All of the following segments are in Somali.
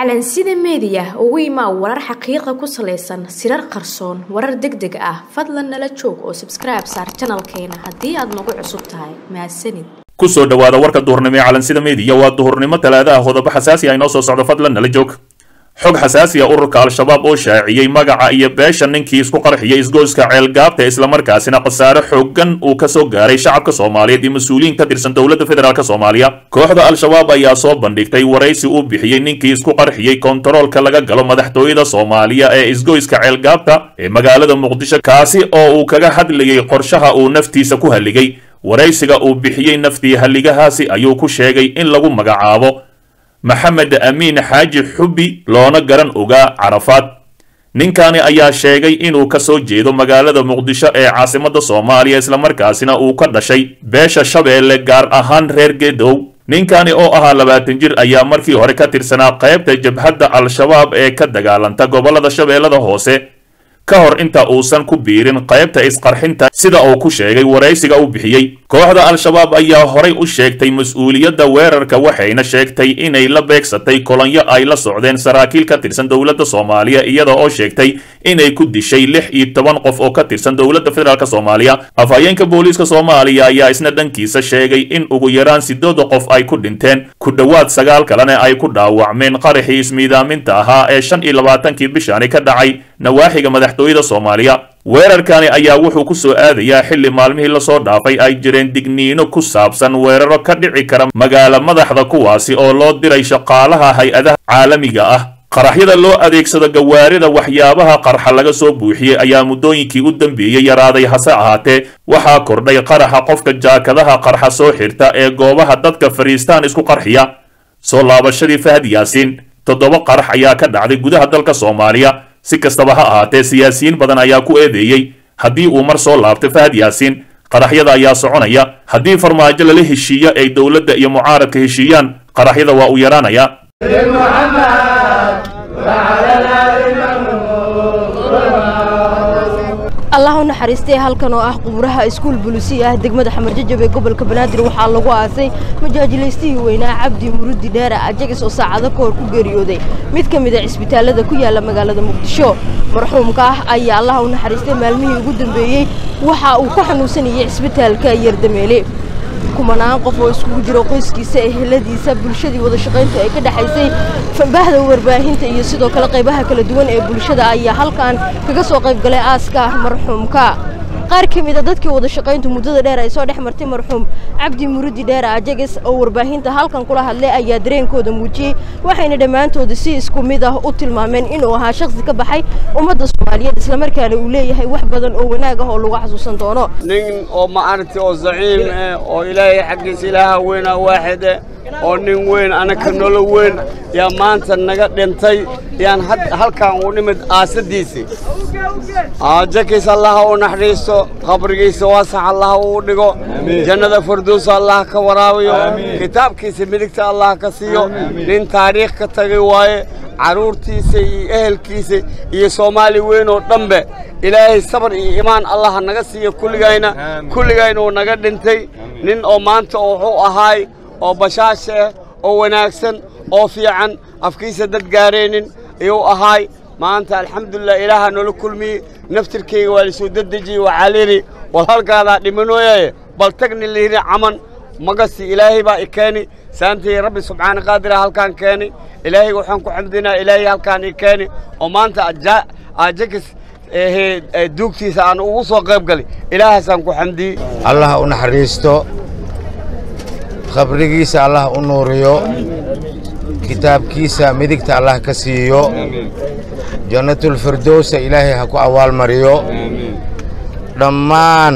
calansida meediya ugu imaa warar xaqiiqa ku salaysan sirar qarsoon warar deg deg ah fadlan nala joog oo sabskribe saar janalkeena haddii aad nagu cusub tahay mahadsanid kusoo dhawaada warka duhurnimo ee calansida meediya waa duhurnimo talaada ah qodobo xasaasi ah inoo soo socdo fadlan nala joog xog xasaasi ah ururka al-shabaab oo shaaciyey magaca iyo beesha ninkii isku qarxiyay isgoyska ceelgaabta islamarkaasina khasaare xoogan uu kasoo gaaray shacabka soomaaliyeed iyo mas-uuliyiin ka tirsan dowladda federaalk soomaaliya kooxda al-shabaab ayaa soo bandhigtay waraysi uu bixiyey ninkii isku qarxiyey kontaroolka laga galo madaxtooyada soomaaliya ee isgoyska ceelgaabta ee magaalada muqdisho kaasi oo uu kaga hadlayay qorshaha uu naftiisa ku halligay waraysiga uu bixiyey naftii halligahaasi ayuu ku sheegay in lagu magacaabo maxamed amiin xaaji xubbi loona garan ogaa carafaad ninkani ayaa sheegay inuu ka soo jeedo magaalada muqdisho ee caasimadda soomaaliya islamarkaasina uu ka dhashay beesha shabeelle gaar ahaan reer geedow ninkani oo ahaa labaatan jir ayaa markii hore ka tirsanaa qaybta jabhadda al-shabaab ee ka dagaalanta gobollada shabeellada hoose ka hor inta uusan ku biirin qaybta isqarxinta sida uu ku sheegay waraysiga uu bixiyey kooxda al-shabaab ayaa horay u sheegtay mas-uuliyadda weerarka waxayna sheegtay inay la beegsatay kolonyo ay la socdeen saraakiil ka tirsan dowladda soomaaliya iyada oo sheegtay inay ku dishay lix iyo toban qof oo ka tirsan dowladda federaalk soomaaliya afhayeenka booliiska soomaaliya ayaa isna dhankiisa sheegay in ugu yaraan sidooda qof ay ku dhinteen ku dhowaad sagaal kalena ay ku dhaawacmeen qaraxii ismiidaaminta ahaa ee shan iyo labaatankii bishani ka dhacay nawaaxiga madaxtooyada soomaaliya weerarkani ayaa wuxuu ku soo aadayaa xilli maalmihii lasoo dhaafay ay jireen digniino ku saabsan weeraro ka dhici kara magaala madaxda kuwaasi oo loo diray shaqaalaha hay-adaha caalamiga ah qaraxyada loo adeegsado gawaarida waxyaabaha qarxa laga soo buuxiyey ayaa muddooyinkii u dambeeyey yaraaday hase ahaatee waxaa kordhay qaraxa qofka jaakadaha qarxa soo xirta ee goobaha dadka fariistaan isku qarxiya soo laabashadii fahad yaasiin toddoba qarax ayaa ka dhacday gudaha dalka soomaaliya si kastaba ha ahaatee siyaasiyiin badan ayaa ku eedeeyey haddii uu mar soo laabtay fahad yaasiin qaraxyada ayaa soconaya haddii farmaajo lala heshiiyo ay dowladda iyo mucaaradka heshiiyaan qaraxyada waa uu yaraanaya allah u naxariistay halkan oo ah quburaha iskuul bulisiya ah degmada xamarjajab ee gobolka banaadir waxaa lagu aasay majaajilaystihii weynaa cabdi murudi dheera ajagis oo saacado ka hor ku geeriyooday mid ka mid a cisbitaalada ku yaala magaalada muqdisho marxuumka ah ayaa allah u naxariistay maalmihii ugu dambeeyey waxa uu ku xanuunsanayay cisbitaalka yardameele kumanaan qof oo iskugu jiro qoyskiisa eheladiisa bulshadii wada shaqayntu ay ka dhexaysay bahda warbaahinta iyo sidoo kale qaybaha kala duwan ee bulshada ayaa halkan kaga soo qayb galay aaska marxuumka qaar ka mid a dadkii wada shaqayntu muddada dheer ay soo dhex martay marxuum cabdi murudi dheer ajages oo warbaahinta halkan kula hadlay ayaa dareenkooda muujiyey waxayna dhammaantooda si isku mid ah u tilmaameen inuu ahaa shakhsi ka baxay ummadda soomaaliyeed islamarkaana uu leeyahay wax badan oo wanaag ah oo lagu xasuusan doono nin oo maaragtay oo zaciim eh oo ilaahay xaggiisa ilaaha weynaa waaxide oo nin weyn anaka nolo weyn yaa maanta naga dhintay yaan halkan u nimid aasadiisii jakiis allaha u naxariisto qabrigiisa waasax allaha uu dhigo jannada farduusa allah ka waraabiyo kitaabkiisa midigta allah ka siiyo nin taariikh ka tagay waaye carruurtiisa iyo ehelkiisa iyo soomaali weyn oo dhanbe ilaahay sabar iyo imaan allah naga siiyo kulligayna kulligayna uu naga dhintay nin oo maanta wuxuu ahaay oo bashaasha ah oo wanaagsan oo fiican afkiisa dad gaareenin ayuu ahaay maanta alxamdulilah ilaaha noola kulmiyey naftirkayga waa lasoo dedejiyey waxaa layidhi wal halkaadaa dhimanooyaye bal tagni layidhi caman magasi ilaahay baa i keeni saantay rabbi subxaana qaadira halkaan keeni ilaahay waxaan ku xamdinaa ilaahay halkaan i keeni oo maanta ajakis duugtiisa aan ugu soo qayb galay ilaahaasaan ku xamdiyey allah u naxariisto qabrigiisa allah u nuuriyo kitaabkiisa midigta allah ka siiyo jannatulfirdowsa ilaahay ha ku abaalmariyo dhammaan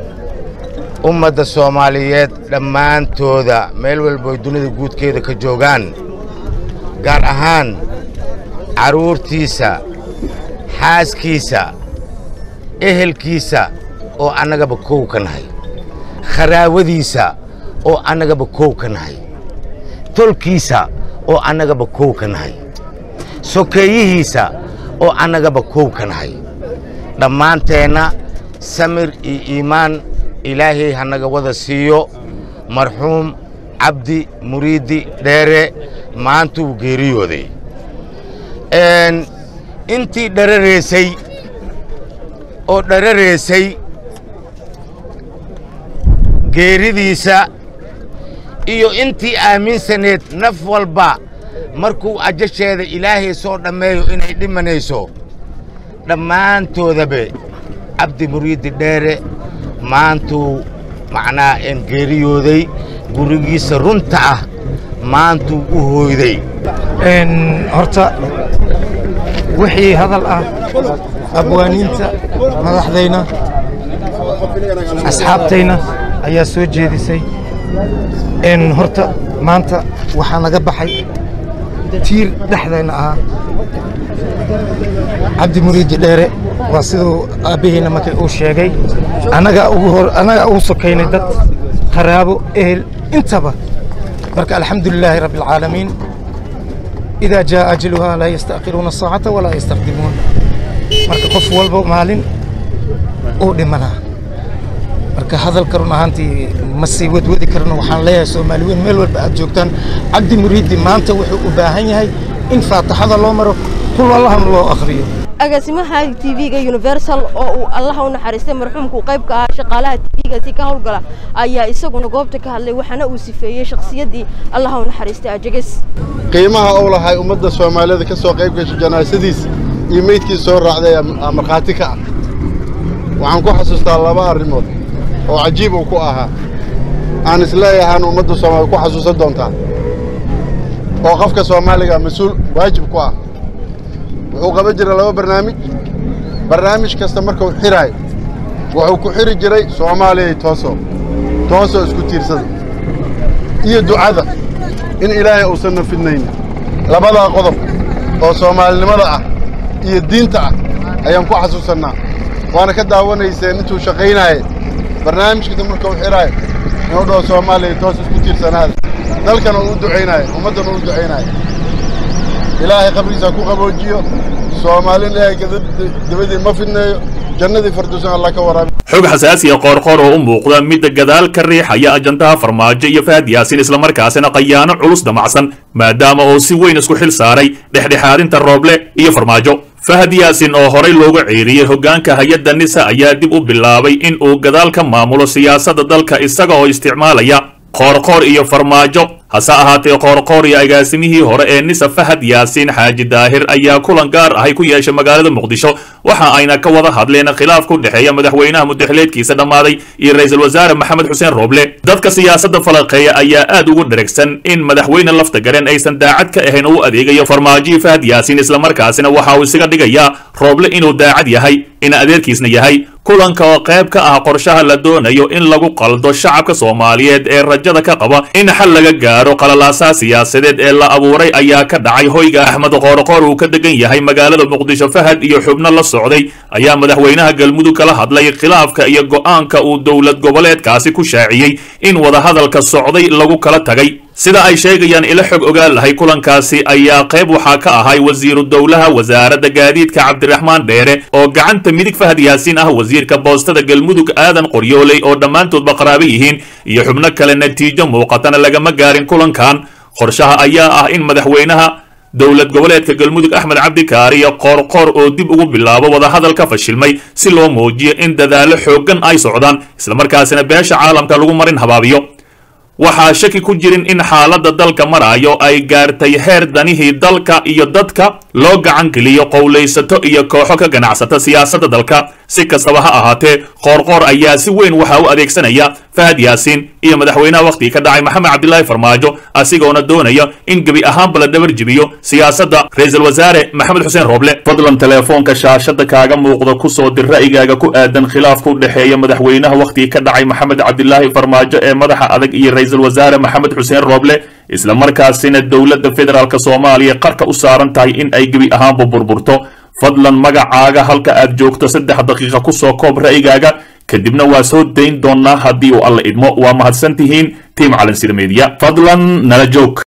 ummadda soomaaliyeed dhammaantooda meel walboy dunida guudkeeda ka joogaan gaar ahaan carruurtiisa xaaskiisa ehelkiisa oo annagaba kow ka nahay kharaawadiisa oo annagaba kow ka nahay tolkiisa oo annagaba kow ka nahay sokeeyihiisa oo annagaba kow ka nahay dhammaanteenna samir iyo iimaan ilaahay ha naga wada siiyo marxuum cabdi muriidi dheere maanta uu geeriyooday intii dharareysay oo dharareysay geeridiisa iyo intii aaminsaneed naf walba markuu ajasheeda ilaahay soo dhammeeyo inay dhimanayso dhammaantoodabe cabdi muriidi dheere maantuu macnaa een geeriyooday gurigiisa runta ah maantuu u hooyday horta wixii hadal ah abwaaniinta madaxdayna asxaabtayna ayaa soo jeedisay horta maanta waxaa naga baxay tiir dhexdayna ahaa cabdi muriidi dheere waa siduu aabbaheyna markay uu sheegay annagaa ugu sokaynay dad qaraabo ehel intaba marka alxamdu lilaahi rabbi alcaalamiin idaa jaa ajaluhaa laa yasta'khiruuna saacata walaa yastaqdimuun marka qof walba maalin uu dhimanaa marka hadalka run ahaantii ma sii wadwadi karno waxaan leeyahay soomaali weyn meel walba aad joogtaan cabdi muriidi maanta wuxuu u baahan yahay in faataxada loo maro kul allahna loo akhriyo agaasimaha tv-ga universal oo uu allaha u naxariistay marxuumku qayb ka ahaa shaqaalaha tv-gaasi ka howlgala ayaa isaguna goobta ka hadlay waxaana uu sifeeyey shakhsiyaddii allaha u naxariistay ajages qiimaha uu lahay ummadda soomaalida ka soo qayb gashay janaasadiisa iyo meydkiisa soo raacday aa markhaati ka ah waxaan ku xasuustaa laba arrimood oo cajiib uu ku ahaa aan isleeyahaan ummadda soomaalida ku xasuusan doontaa oo qofka soomaaliga mas-uul waajib ku ah wuxuu qaban jiray laba barnaamij barnaamij kasta markuu xiraayo wuxuu ku xiri jiray soomaaliyay tooso toosoo isku tiirsada iyo ducada in ilaahay uusanna fidnayn labadaa qodob oo soomaalinimada ah iyo diinta ah ayaan ku xasuusannaa waana ka daawanayseen intuu shaqaynaayay barnaamij kasta markuu xiraayo inuu dhaho soomaaliya toos isku tiirsanaada dalkana uu ducaynaayo ummaddana uu ducaynaayo ilaahay qabrigiisa ku qaboojiyo soomaalin ilaahay dabadii ma fidneeyo jannadii farduusan allah ka waraabi xog xasaasiya qoorqoor oo u muuqda midda gadaal ka riixaya ajandaha farmaajo iyo fahad yaasin islamarkaasina qayaano culus damacsan maadaama uu si weyn isku xil saaray dhexdhexaadinta rooble iyo farmaajo fahad yaasin oo horay looga ceeriyey hoggaanka hay-adda nisa ayaa dib u bilaabay in uu gadaal ka maamulo siyaasadda dalka isaga oo isticmaalaya qoorqoor iyo farmaajo hase ahaatee qoorqoor iyo agaasimihii hore ee nisa fahad yaasiin xaaji daahir ayaa kulan gaar ahay ku yeeshay magaalada muqdisho waxa ayna ka wada hadleen khilaaf ku dhexeeya madaxweynaha mudaxileedkiisa dhammaaday iyo ra-iisul wasaare maxamed xuseen rooble dadka siyaasadda falaqeeya ayaa aad ugu dheragsan in madaxweyne lafta garen aysan daacad ka ahayn oo u adeegayo farmaajihii fahad yaasiin islamarkaasina waxa uu isaga dhigayaa rooble inuu daacad yahay in adeerkiisna yahay kulanka oo qayb ka ah qorshaha la doonayo in lagu qaldo shacabka soomaaliyeed ee rajada ka qaba in xal laga gaaro qalalaasaha siyaasadeed ee la abuuray ayaa ka dhacay hoyga axmed qoorqoor uu ka degan yahay magaalada muqdisho fahad iyo xubno la socday ayaa madaxweynaha galmudug kala hadlay khilaafka iyo go'aanka uu dowlad goboleedkaasi ku shaaciyey in wadahadalka socday lagu kala tagay sida ay sheegayaan ila xog ogaal lahay kulankaasi ayaa qayb waxaa ka ahay wasiiru dowlaha wasaaradda gaadiidka cabdiraxmaan dheere oo gacanta midig fahad yaasiin ah wasiirka boostada galmudug aadan qoryooley oo dhammaantoodba qaraabo yihiin iyo xubno kale natiijo muuqatana lagama gaarin kulankan qorshaha ayaa ah in madaxweynaha dowlad goboleedka galmudug axmed cabdikaariyo qoorqoor oo dib ugu bilaabo wadahadal ka fashilmay si loo muujiyo in dadaallo xooggan ay socdaan islamarkaasina beesha caalamka lagu marin habaabiyo waxaa shaki ku jirin in xaaladda dalka maraayo ay gaartay heer danihii dalka iyo dadka loo gacan geliyo qowlaysato iyo kooxo ka ganacsata siyaasadda dalka si kastaba ha ahaatee qoorqoor ayaa si weyn waxaa u adeegsanaya fahad yaasiin iyo madaxweynaha wakhtigii ka dhacay maxamed cabdilaahi farmaajo asigoona doonaya in gebi ahaanba la dhabar jibiyo siyaasadda ra-iisul wasaare maxamed xuseen rooble fadlan teleefoonka shaashada kaaga muuqda kusoo dir ra'yigaaga ku aadan khilaafka u dhexeeya madaxweynaha wakhtigii ka dhacay maxamed cabdilaahi farmaajo ee madaxa adag iyo ra-iisul wasaare maxamed xuseen rooble islamarkaasina dowladda federaalk soomaaliya qarka u saaran tahay in ay gebi ahaanba burburto fadlan magacaaga halka aad joogto saddex daqiiqa kusoo koob ra'yigaaga kadibna waa soo dayn doonnaa haddii uu alla idmo waa mahadsan tihiin tiim calansir media fadlan nala joog